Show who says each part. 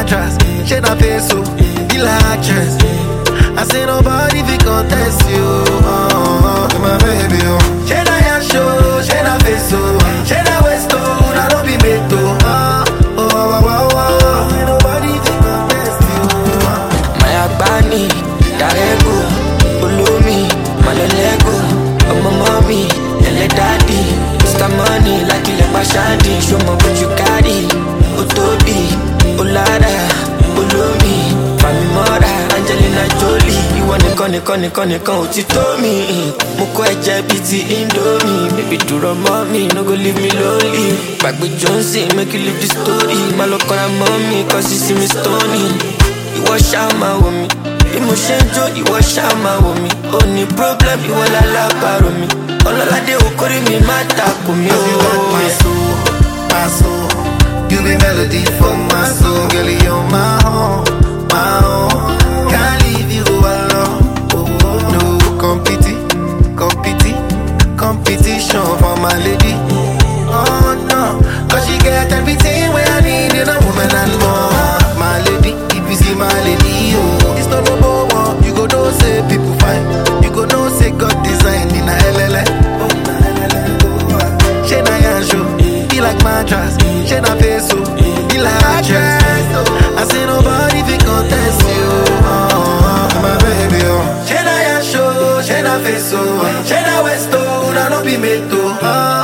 Speaker 1: mattress, she na face so, be like actress. I say nobody fi contest you, oh, oh, my baby, oh. She na yan show, she na face so, she na waist oh, na no be made to, oh, oh, oh, oh, oh. Say nobody fi contest you, oh.
Speaker 2: Maya Bani, Darego, Ulumi, Malolego, Ọmọ mọ́mí, ẹlẹ́ dádì, Mr. Money, lákìlẹ̀ pàṣádì, ṣọmọ bójú kárì, ó tóbi, ó lára, olómi, Fàmì mọ́ra, Angelina Jolie, ìwọ nìkan nìkan nìkan nìkan ò ti tó mi. Mo kọ́ ẹ̀jẹ̀ bíi ti Indomie, baby dúró mọ́ mi, no go leave me lonely. Gbàgbé Johnson, make you leave the story, má lọ kọ́ra mọ́ mi, kọ́ sí sí mi stony ìwọ ṣáà máa wò mí bí mo ṣe ń jó ìwọ ṣáà máa wò mí ó ní problem ìwọ lálábàárò mi ọlọ́ládé okòrí mi má takò mí
Speaker 1: Cause you got my
Speaker 2: o.
Speaker 1: soul, my soul. You be melody for my soul, girl. You're my own, my own. Can't leave you alone. Oh, oh. No competi, competi, competition for my lady. Oh no, cause she get everything where I need in a woman and more. My lady, if you see my lady, oh, it's not number one. You go know say people fine. You go know say God design in a LLA. Oh, na LLA. Oh, she na yan show, be like mattress. She na face so, be like actress. I say nobody fi contest you, oh, oh, my baby. Oh, she na yan show, she na face so, she na waist oh, na no be made to. Oh,